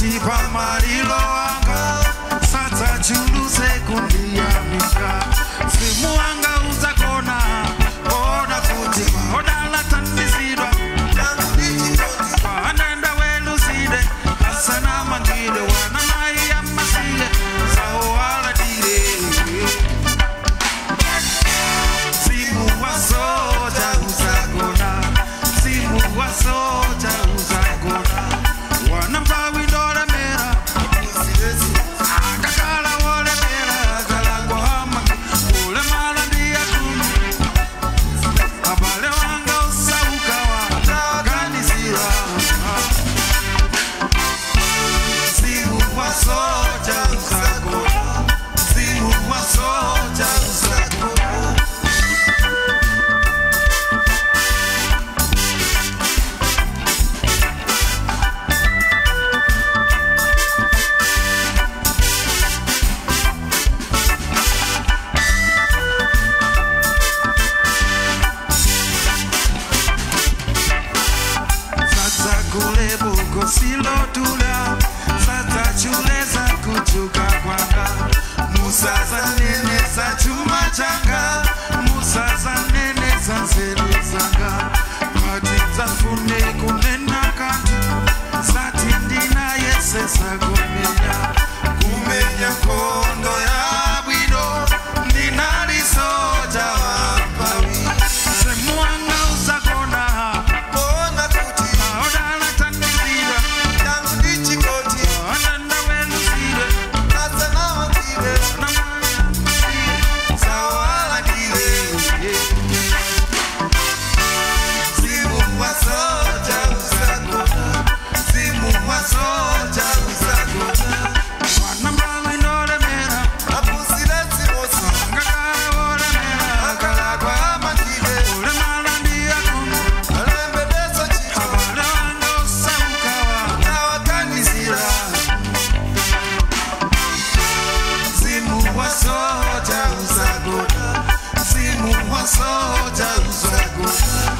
pasi pamalilo anga sadzachuluse kundiyamika mzimu wanga uzakona ona kuti odalatandizidwa kwaanenda weluside asana mangile wana mai amasile saowaladile mzimu wa soja uzakona mzimu wa soja uzakona wana mbawi ndolemera akakala wolemera kalagwama ulemala ndiyakunu abale wanga usaukawa taganisira mzimu wa soja uzakona mzimu wa soja uzakona sasa kule buko silotula sasa chule za kuchuka kwanga musa za nene za chuma changa musa za nene za nzeru zanga kati za funde kunena kantu sati ndina yese sagomenya kumenya kondo ya bwido ndinalisoja wapawi semuanga uzakona Aodala tandizira, ananda welusire, sawaladile, Simu wa soja uzakona, simu wa soja uzakona. Wana mbawi nolemera, ngakala wolemera, kalagwa ulemala ndiyakunu, abale wanga osaukawa, kanizira. Simu wa soja uzakona, simu wa soja uzakona.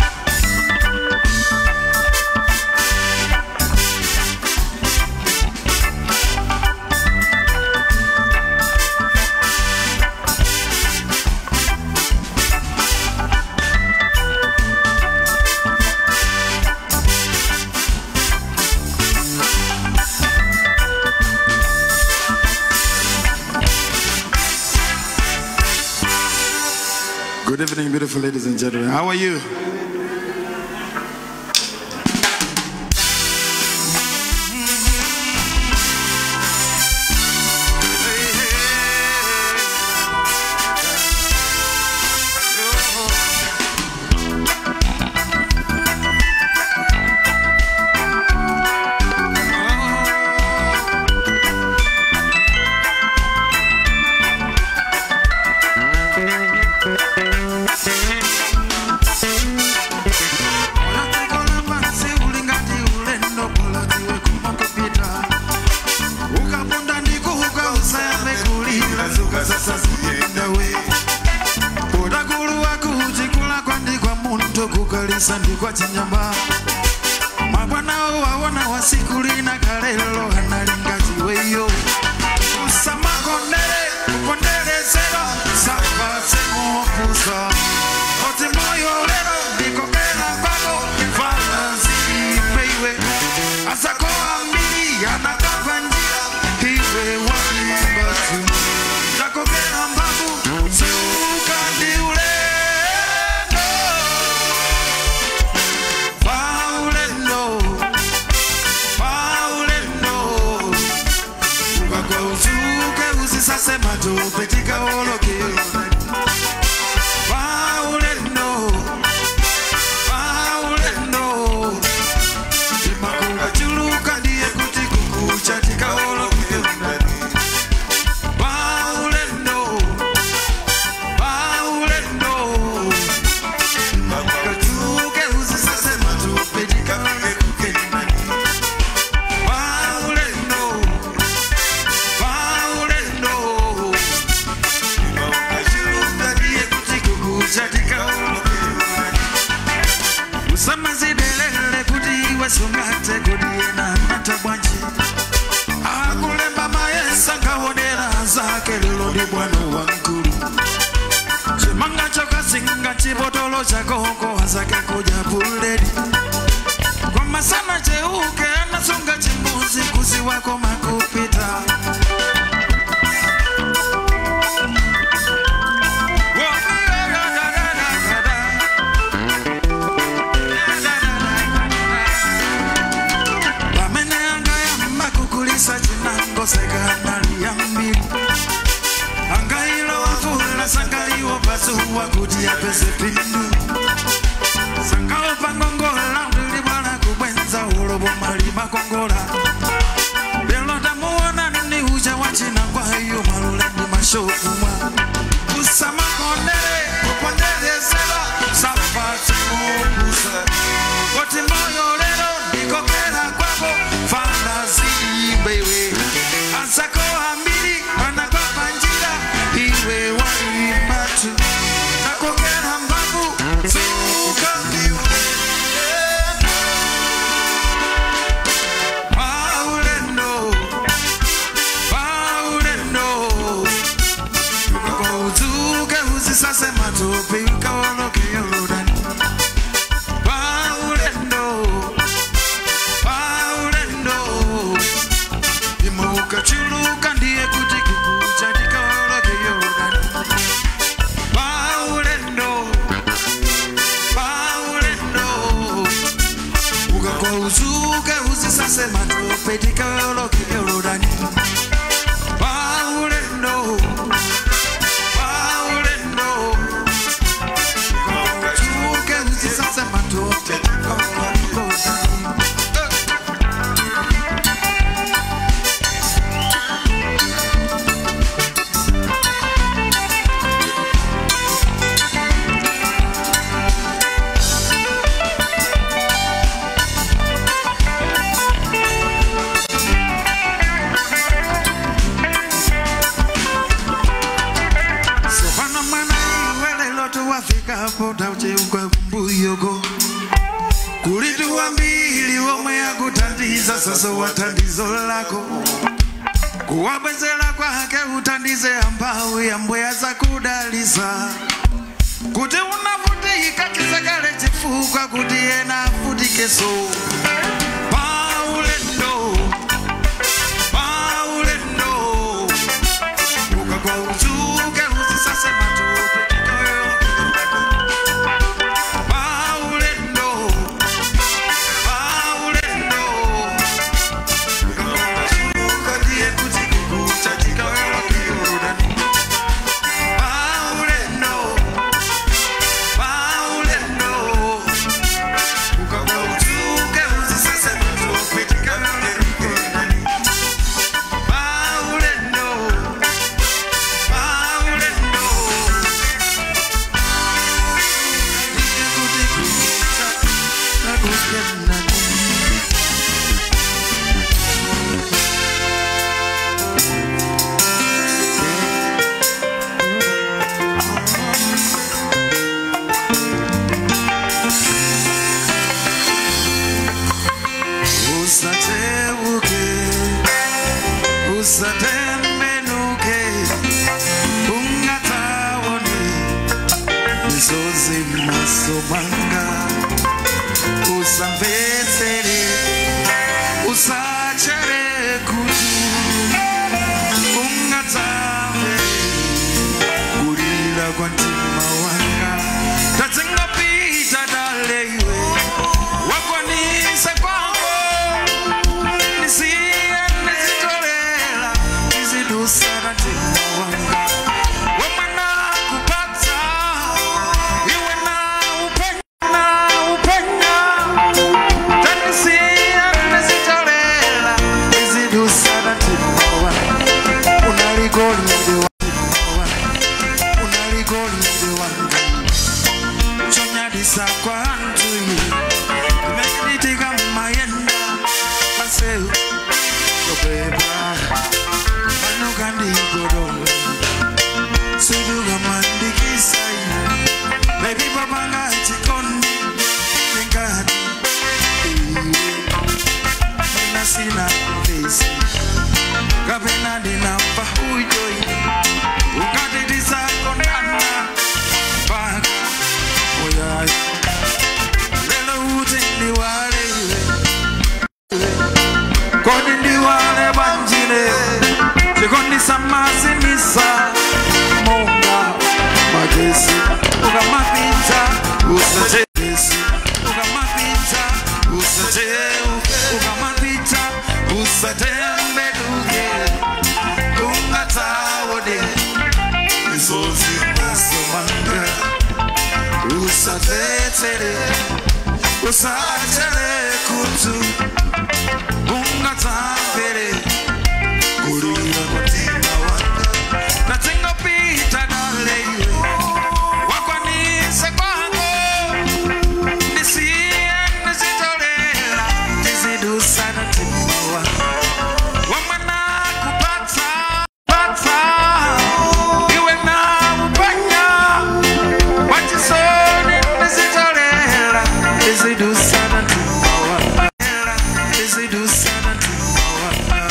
Good evening, beautiful ladies and gentlemen. How are you? Unatekola basi ulingati ulendo kulatiwe kumakopita ukapunda ndikuhuka usayambe kulira zuka sasa ziyenda we udakulu wakuchikula kwandikwa muntu kukalisa ndikwa chinyamba mabwanawo wawona wasikulina kalelo analingati weyo usamakondele kukondelezero sapasemuokusa oti moyo lero ndikokela kwako fanazipeiwe asako ambili anakava njira iwe walimbatu nakokela mbavu siukandi ulendo chakoko azake kuja buledi kwama sana cheuke anasunga chimbuzi kusi wako makupita vameneangaya kukulisa chinango sekanali ya mbili angailo wavula sangaliwo pasuwa kuti yapese pindu sangawo pangongola ndilibwala kubwenza ulobo mali makongola lelo tamuwona nini uja wa chinangwa iyo malulendi mashokumwa usamakondele kupondelezela sapatimukusa kuti moyo lelo ndikokela kwako fanazibewe ansako ambili anakwapa njira iwe walimbatu nakokela mbavu zukambiwe Paulendo, Paulendo, ukakauzuke usisase matope ukaoloke Yorodani. Paulendo, Paulendo, imuka chuluka ndiye kuti kukucha tikaoloke Yorodani. Paulendo, Paulendo, ukakauzuke usisase matope tikaoloke Yorodani. Paulendo, Paulendo, ukakauzuke usisase matope tikaoloke Yorodani. Sopana mwana iwe lelo tuwafika hapo taucheukwa mbuyoko kulituwa mbili womwe yakutandiza sasa watandizo lako kuwabwezela kwake utandize ambawu yambweya za kudalisa kuti unavutika kisakale chifukwa kuti yena avutikeso paulendo paulendo ukakauzuke usisase matope paulendo paulendo ukakauzuka ndiye kuti kukucha tikaweloke yorodani paulendo paulendo ukakauzuke usisase matope tikaweloke yorodani paulendo paulendo Usateuke, usatembenuke, ungataone misozi masomanga usamvetsere usachere kutu ungatsambe kulira kwa mtima wanga tadzingapita daleiwe wakwanisa kwako nisiye nizitolera nizidusana mtima wanga wamwana kupata iwe na upenya na upenya tanisia nizitolera nizidusana mtima wanga unaligolide wa unaligolide wanga chonyadisa kwa ntu imenitika mayenda paseu kobeba manukandigodonga sudugamandikisai bebi babanga chikondi ningati mina sina pesi kapena ndinapa ujoi kodi ndiwale bwanjine chikondisamasimisa monga magesi ukamapita usachesi ukamapita usacheuke ukamapita usatembeduke ungatawode misozi masomanga usatetere usachere kutu ungatambere kulira mutima wanga natingopita dale wakwanise kwangu nisiye nisitolera tizidusana mtima wanga wamwana kupata pata iwe na upanya wachisoni nisitolera tizidusana mtima wanga tizidusana mtima wanga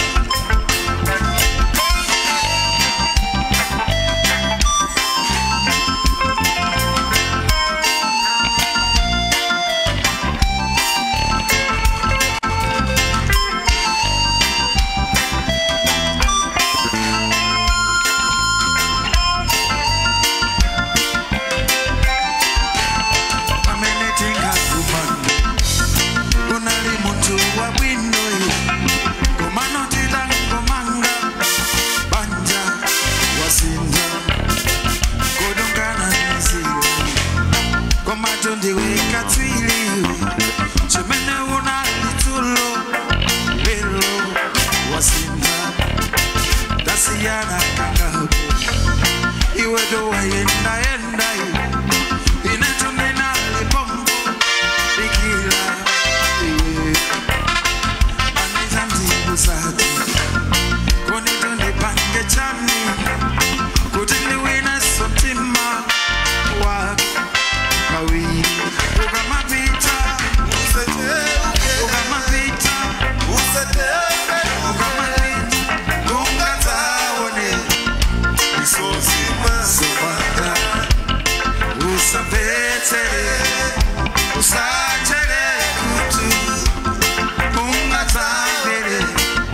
amenetinga kumana unali muntu wa bwino komanotila ngomanga banja wasinda kodongana nzio komatondiwe katswiliwe chimene unali tulo lelo wasinda tasiyana kangapo iwedo wayendayenda iwe inetunena lipombo ikila iwe anizanzibusati kunitundipange chani kuti ndiwine sotima wako kawiri ukamapita ukamapita ukamapita ungataone misozi masomanga usapetsere usachere kutu ungatambere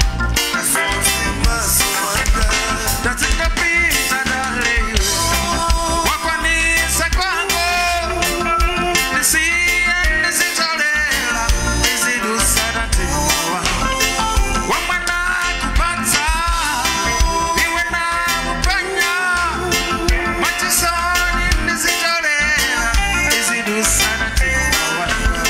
tatingapita dale wakwanise kwangu nisiye nisitolera nizidusana tiwa wamwana kupata iwe na upanya machisoni nizitolera nizidusana tiwa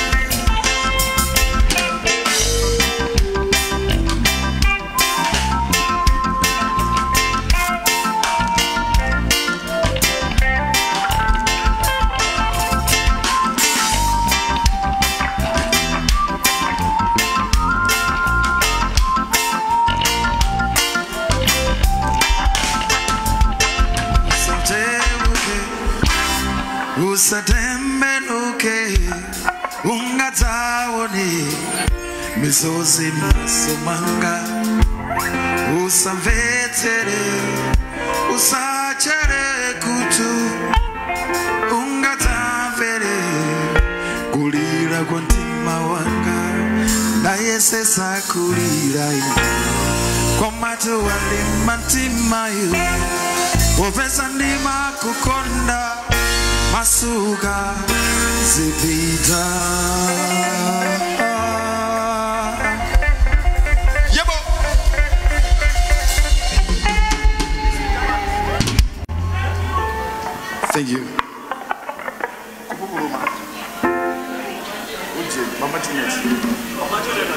usateuke usatembenuke ungataone misozi masomanga usamvetere usachere kutu ungatamvere kulira kwa mtima wanga naye sesa kulira kwa matu walima mtimayo wopesa ndima kukonda masuka zipita Yebo. Thank you. Mama Juliet.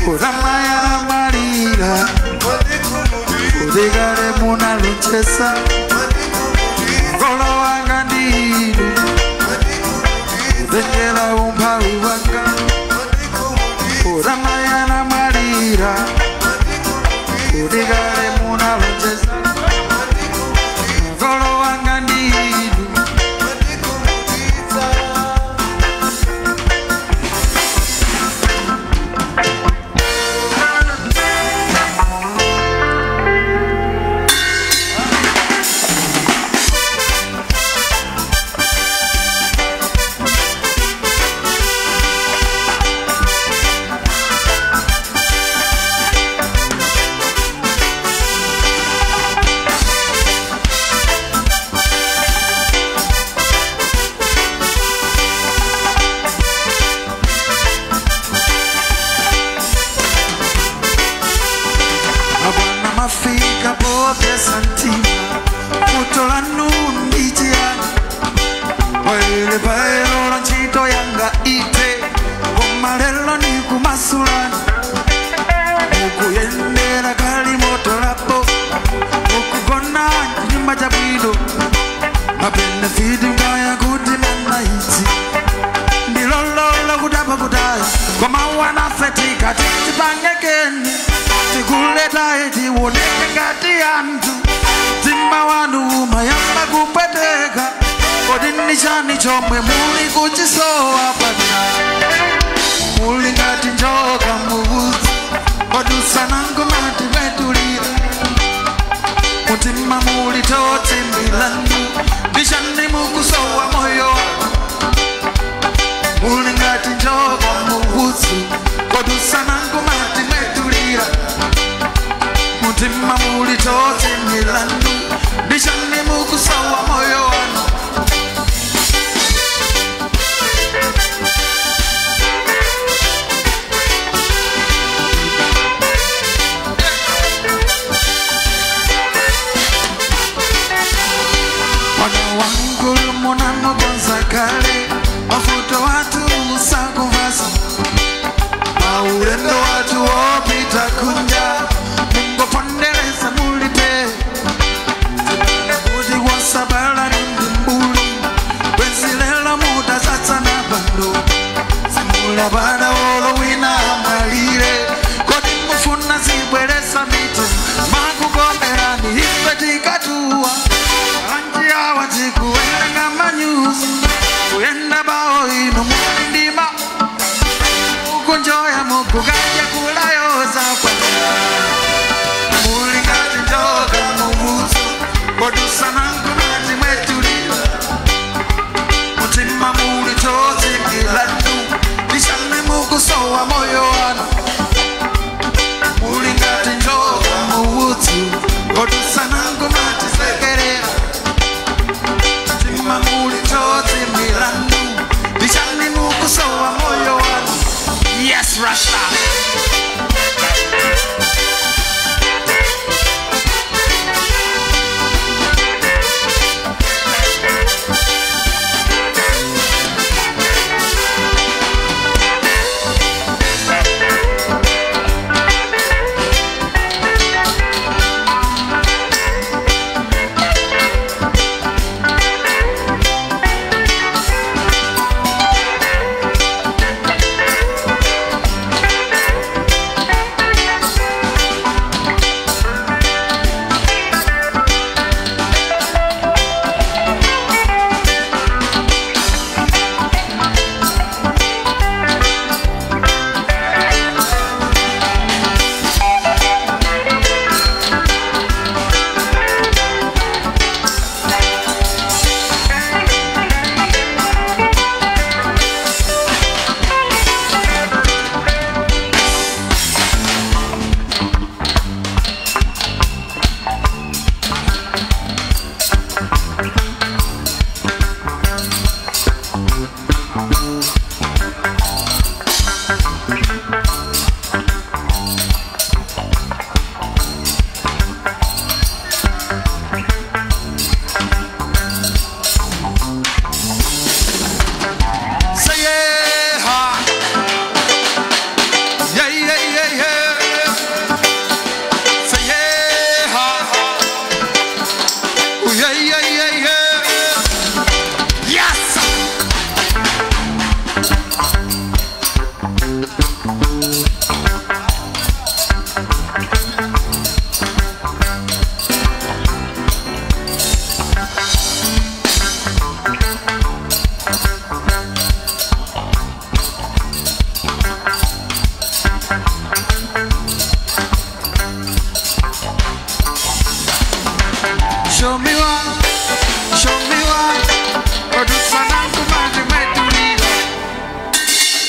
uramayana malira udigale munalochesa ngolo wanga ndinu udengela umphawi wanga uramayana malira udigale munalochesa ngolo wanga ndinu abwana mafika popesa ntima kutola nundi chiyani waile paelola ntchito yanga ite koma lelo ni kumasulani mukuyendera kali moto lapo mukugona nyumba cha bwino mabenefiti ngaya kuti manaiti ndilolola kutapa kutaya koma wanafetika titipangekeni tikuletaye tiwoneke ngati anthu mtima wanu umayamba kupweteka kodi ni chani chomwe muli kuchisowa pana muli ngati njoka muudzi kodusanango mati mwetulira mutima muli toti milanu ndishani mukusowa moyo muli ngati njoka muudzi kodusanango mati mwetulira mutima muli toti milanu ndishani mukusowa moyo wanu Mwana wangulu munamo gonza kale mafuto watu usakuvasa maulendo watu wopita kunja mungopondereza mulipe kuti wasabala nundi mbuli kwenzilela muda satsana pando simula bada wolo wina amalire kodi mufuna zibweresa miti makugomerani ife tikatuwa anji awa tikuwenga manyuzi kuyenda bawo ino mulindima ukunjoya mukugaja kulayoza kwana mulingati njoka mubuzo kodusanangu mati mwetulila mutima muli tozi milanu lishani mukusowa moyo wanu mulingati njoka mubuzo kodusanangu mati sekerera mutima muli tozi milanu lishani mukusowa moyo wanu yes rasta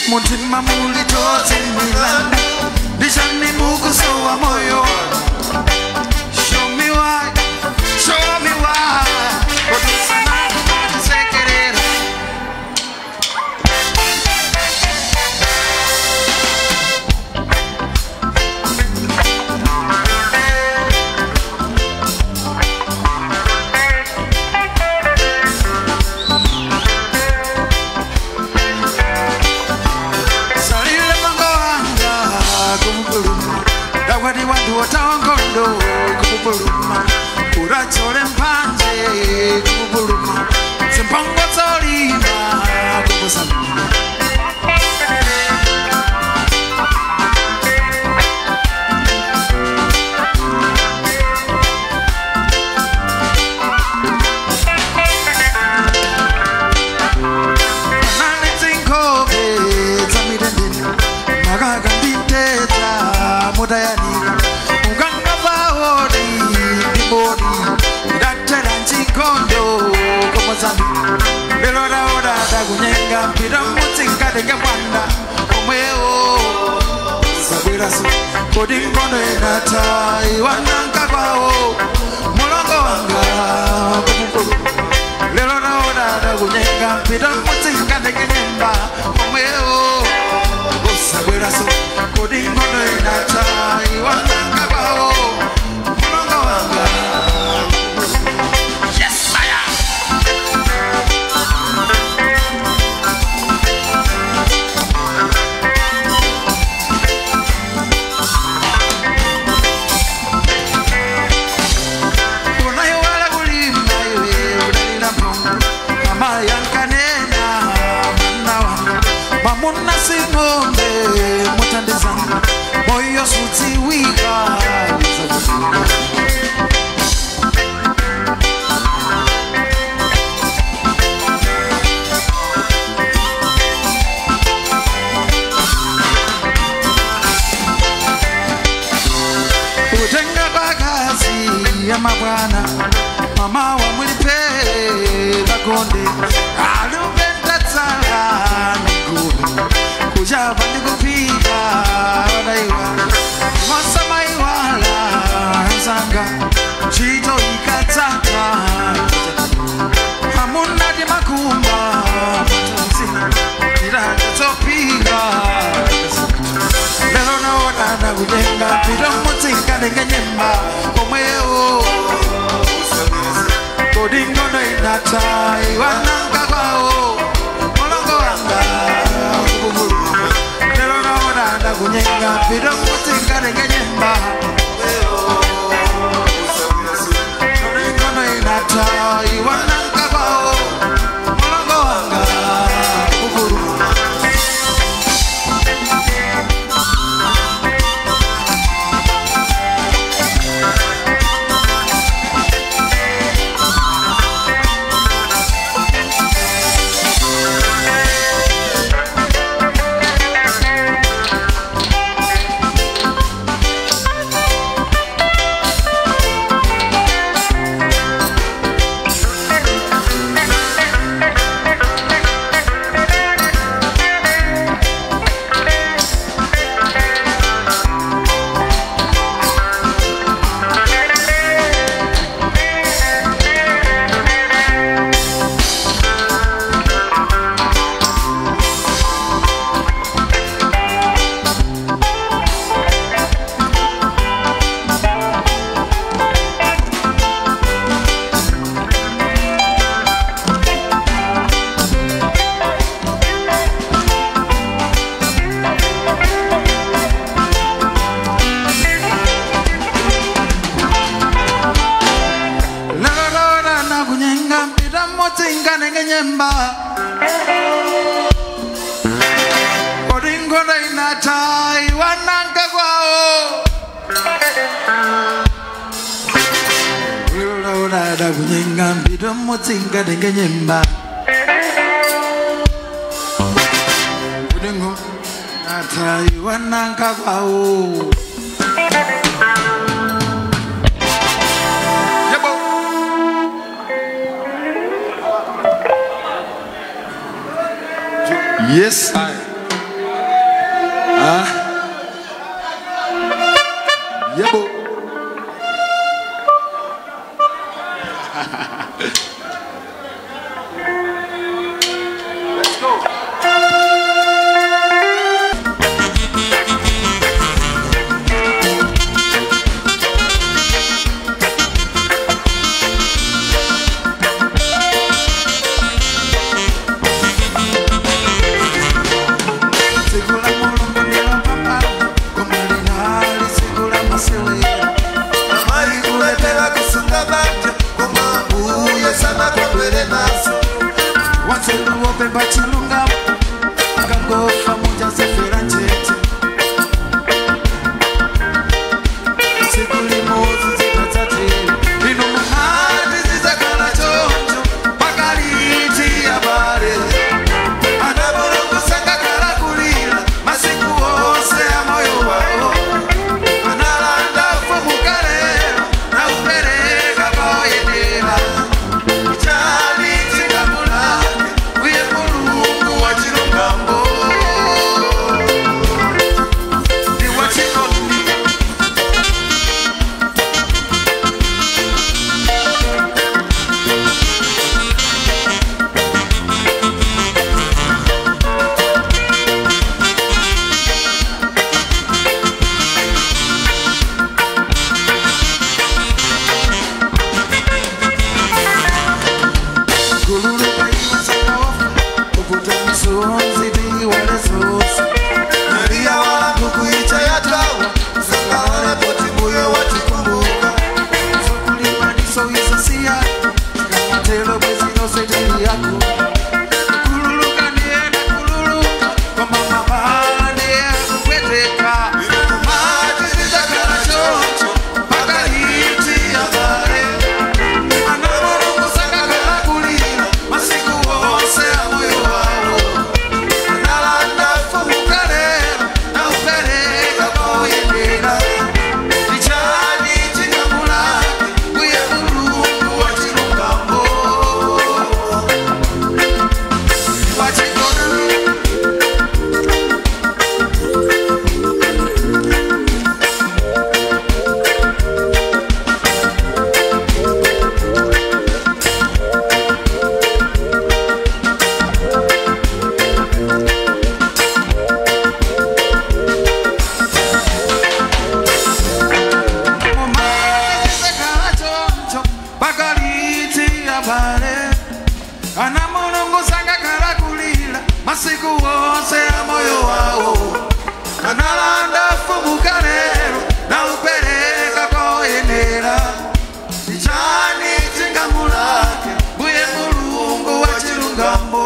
mutima muli tozimilana ndishani mukusowa moyo Show me why, show me why Kodusana kumatisekerera salile mango wanga kumupuluma dakwati wantu wotawankondo kumupuluma urachole mpanje kumupuluma zimpango zolimba kukusaluma Nani zinkobe zamirendeni makakanditeta mutayanika muganga vaodi ndibodi ndatera nchikondo komozambi lero raodada kunyenga mpira mutsingadenge mwanda omwewo zabweraso kodi nkondo inata iwananga kwawo mulongo wanga kumukulu lero naodada kunyenga mpita mutsingadenge nyemba omwewo usabweraso kodi nkondo inata iwananga kwawo mulongo wanga yes I am. unaiwala kulimba iwe udalila mpungu mama yankanena mwana wanga mamuna sing'ombe mutandizanga moyo sudziwika kutenga kwa kazi ya mabwana mama wa mulipe vakonde alupenda tsala niguve kujava ndikupika odaiwa masamaiwala zanga chito ikatsaka hamunati makumba matanzina irakatopika lero naonana kujenga pito mutsinganenge nyemba komwewo kodi ngono inata iwananga kwawo mulongo wanga kububuluma lero naonana kunyenga pito mutsinganenge nyemba kodi ngono inata iwananga kwawo mulongo wanga kububuluma lalolora nakunyenga mpita motsinganenge nyemba kodi ngono inata iwananga kwawo lalolora nakunyenga mpita motsinganenge nyemba kodi ngono inata iwananga kwawo Yebo. Yes, I. Segura mulungu ndilo pambano Koma linali segura masilira amaikuletera kusunga banja koma mbuye sana kondwere naso wanzeluwope chilungamo akangofa mujazefera njete siku limodzi zikatsatira ino muhati zizakhala choncho pakaliti yabale anabolongosangakhala kulira masiku onse amoyo wawo analanda fomukalero na upereka paoyenera chali chikamulake uye mulungu wa chilungambo ndi wachikondi kululuka iwasakaofa ukuta misonzi biwalezose nalia wangu kuicha yatawa sangawana poti mbuye watikumbuka zokulimaniso isasiya kamatelo bwezinosejeli yako kululuka nienda kululuka kwamamabane akupweteka mati zizakala choncho pakahiti yabale anavolongosangakala kulira masiku wonse amoyo wawo analanda fomukalero na upereka paoyendera ichani chingamulake uye mulungu wa chilungambo wachikoni ana mulungu sangakhala kulira masiku wonse ya moyo wawo analanda fumuka lero na upereka koyenera ichani chingamulake mbuye mulungu wa chilungambo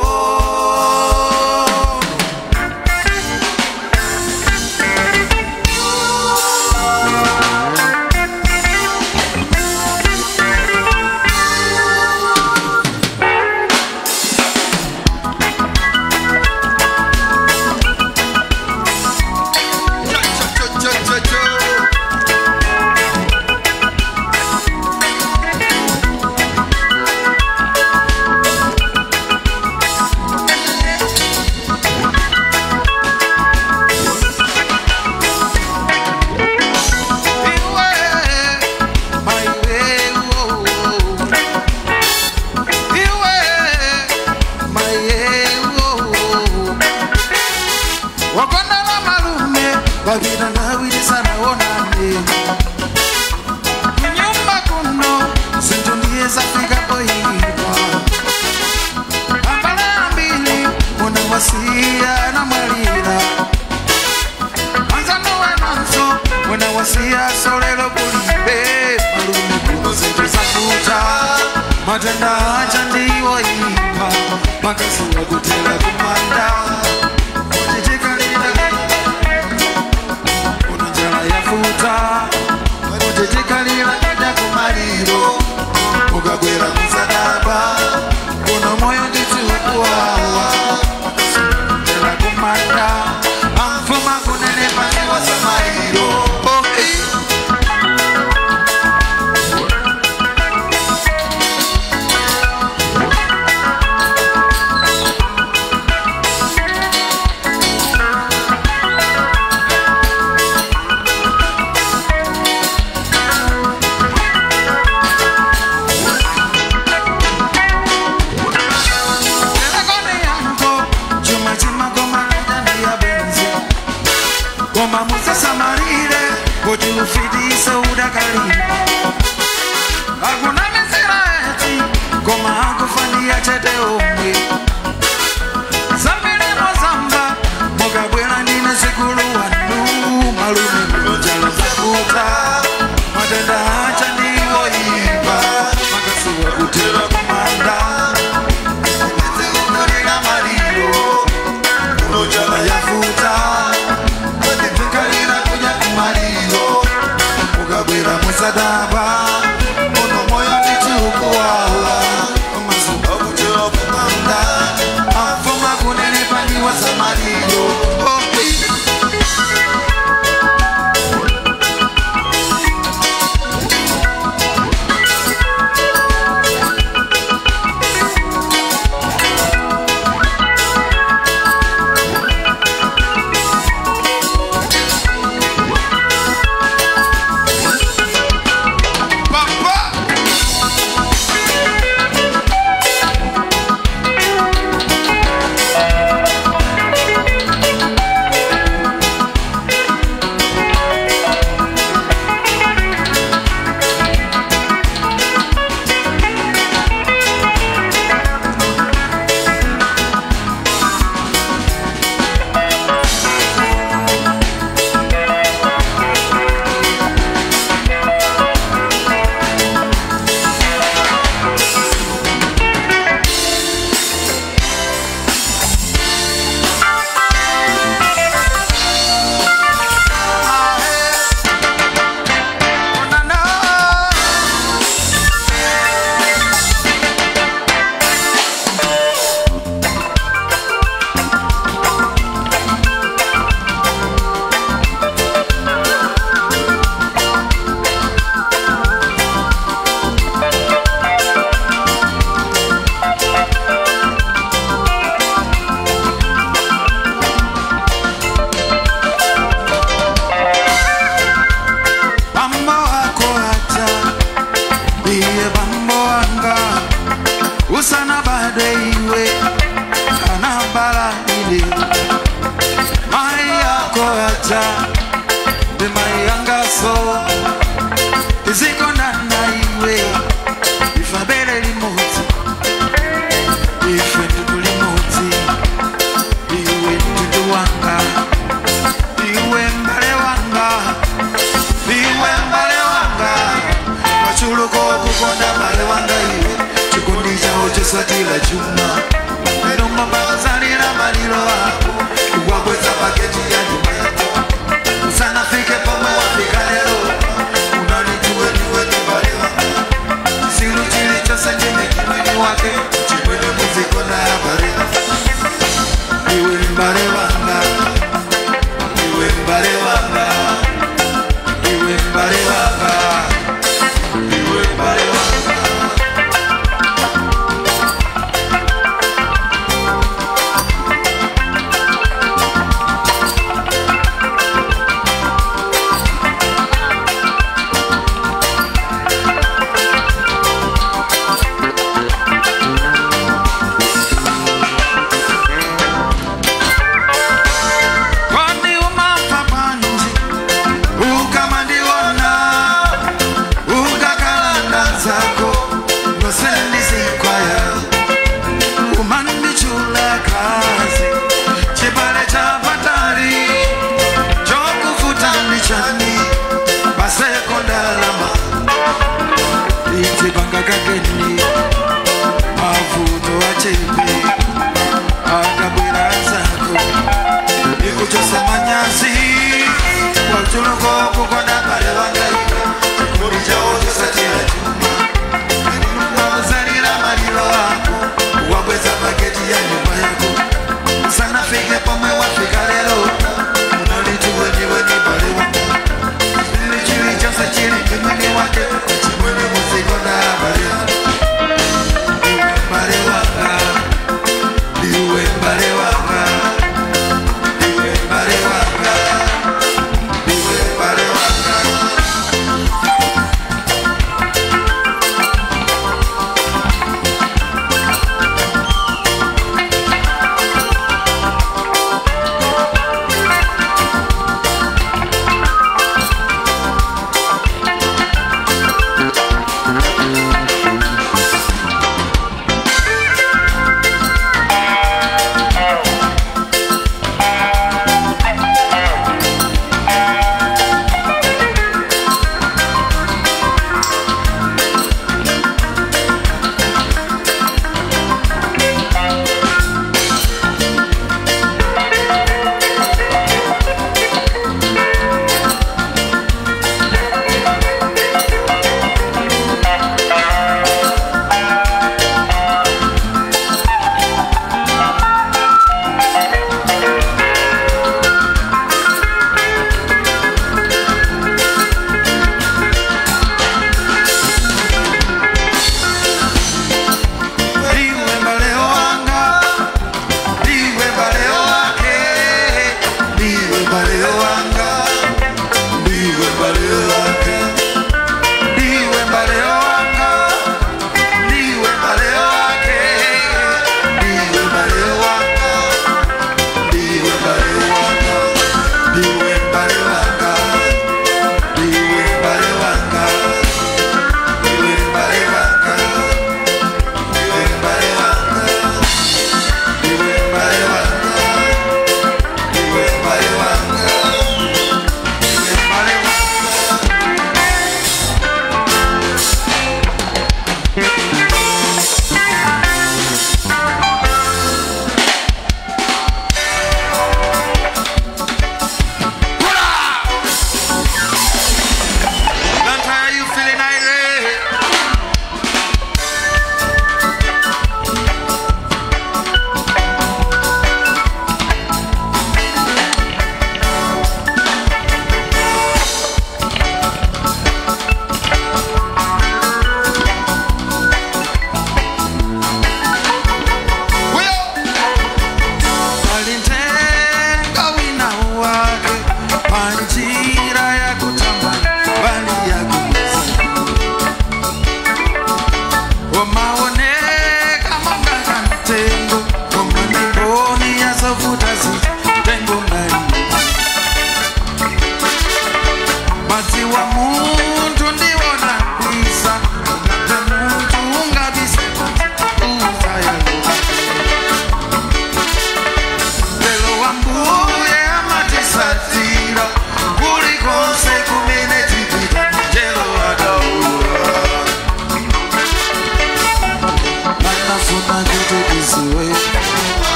wakondala malume vakina ndawirisa naonane kunyumba kuno zinto ndiye zafika poipa ambala ambili muna wasiya na mwalira anzano wenonso muna wasiya solelo kulibe malume kuno zinto zakuta matenda acha ndiwo ipa makasiwa kutela kumanda Uchichikalira unonjala yafuta uchichikalira kaja kumaliro ukagwera musadaba uno moyo nditi ukuwawa tela kumanda amfuma kunene pasiwa samaliro oh, eh. kalipo hakuna misirati koma akufania chete omwe zambirimo zamba mukabwera ndine sikulu wanu malume kunjalo zakuta matenda acha ndiwoimba makasiwa kutera kumanda zikukulira maliro unojala yafuta atikalira kuja kumaliro mukabwera musadaba ono moyo ndichiukuwawa amazuba kutera kumanda afuma kunenepaniwa samaliro oh, Papa! Bambo wako hata ndiye bambo wanga usana bado iwe anabala ile mai yako hata ndi mai yanga so iziko ndana iwe ifabele limoti ife ndugu limoti iwe ndugu wanga iwe mbale wanga iwe mbale wanga wachuluko okukonda mbale wanga iwe chikondi chawo chosatira chuma eromba mbakazalira maliro ako kukwagweza paketi ya nyuma yako usanafike pomwe wafika lero unanituwe niwe ni mbale wanga siru chili chose chenye kimwini wake chimwene muziko na habari iwe mbale wanga iwe mbale wanga iwe mbale wanga iwe mbale wanga kwani umampa panji ukamandiona ukakalanda zako nosendizikwaya umandichula kazi chipale cha patali chokufuta ndichani basekondalama itibanga kageni mavuto achepe akabwera zako ikuchosamanyasi wachuluko kukonda mbale wangaiwe chikundi chawo chisatira chuma wazalira malilo ako wabweza paketi ya nyumba yako sanafike pomwe wafika lero unalituweniweni mbale wanga ili chili chose chili kimwini wake chimwene muziko na habari iwe mbale wanga iwe mbale wanga iwe mbale wanga iwe mbale wanga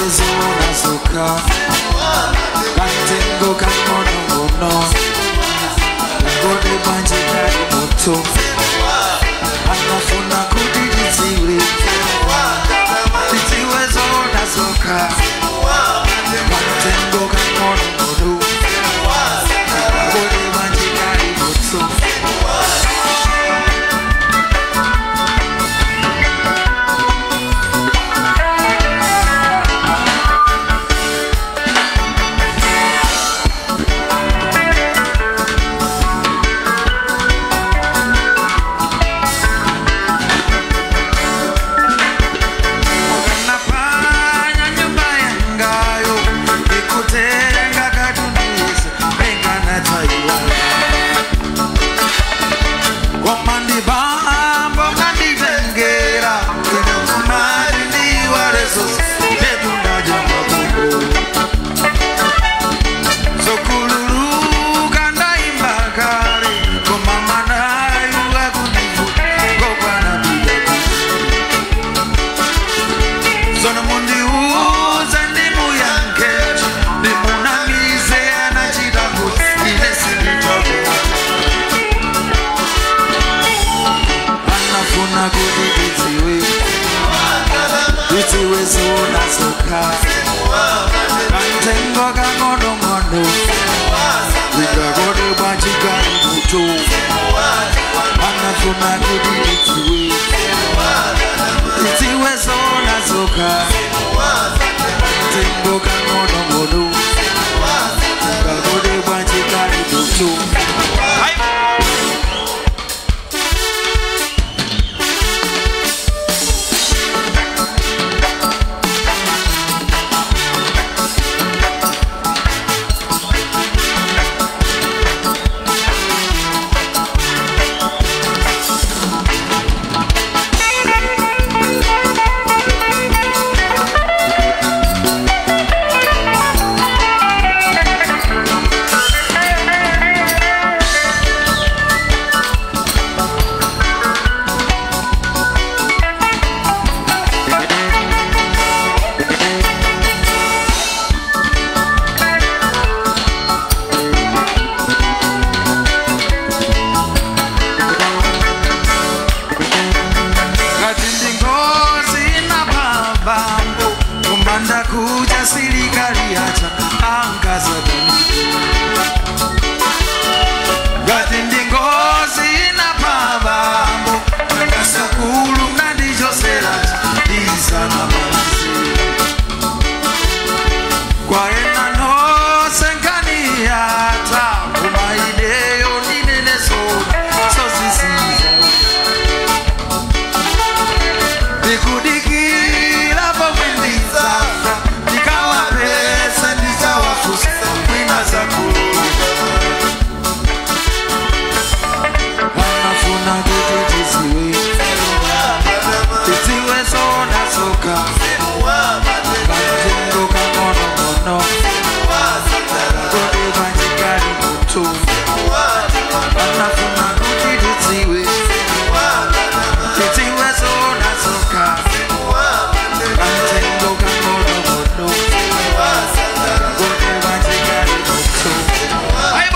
titiwezona soka katengo kamonomono ngode manje kari moto anafuna kuti tidziwe titiwezona soka katengo kamonomono ngode manje kari moto Ukanapanya nyumba yangayo ikutenga katunduise pengana taiwala wamandibambo nganditengera inokumari ndiwarezo nekundaja mabubu sokululuka ndaimba kare komamanayiwa kunivu ngokwanapidaka Sono mundiuza ndimuyankechi ndimunamize anachitangu inesindichako anafuna kuti tidziwe tidziwe zona soka kantengo kang'onong'ono ndikakode bwachikali mutu anafuna kuti tidziwe tidziwe zona soka kantengo kang'onong'ono ndikakode bwachikali mutu ngati ndingozi na pambambo kumanda kuja sirikali yacha angazadani ngati ndingozi na pambambo akasukulu nandijoseracha izana masi kwaena nose nkaniyata kumaideyo ninenesona sozisiza ndikudikira pomwendizafa ndikawapesa ndichawafusa kwina zakuluka anafuna kuti tiziwe tiziwe zona soka katengo kang'onong'ono kode kwanjikali mutu anafuna kuti tiziwe tiziwe zona soka katengo kang'onong'ono kode kwanjikali mutu aibo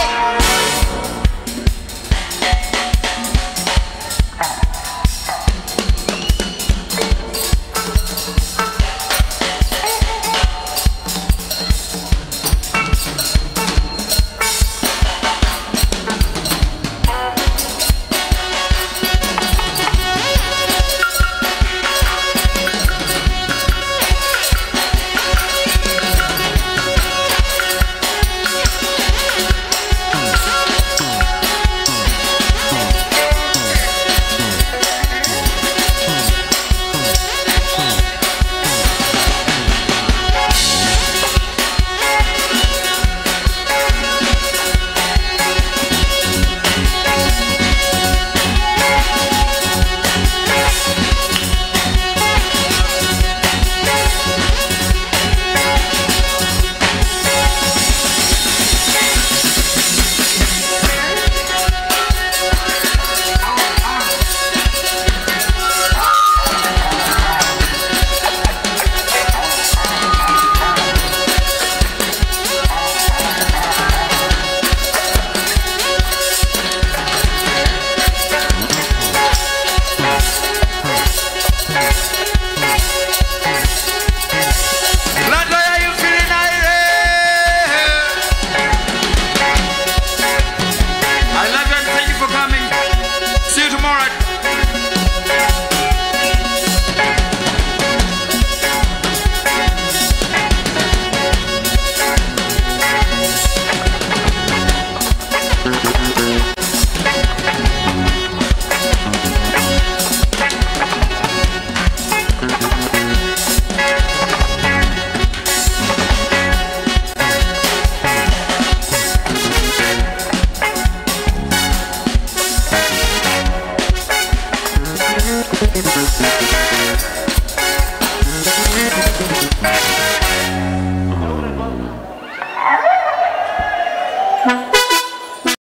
Thank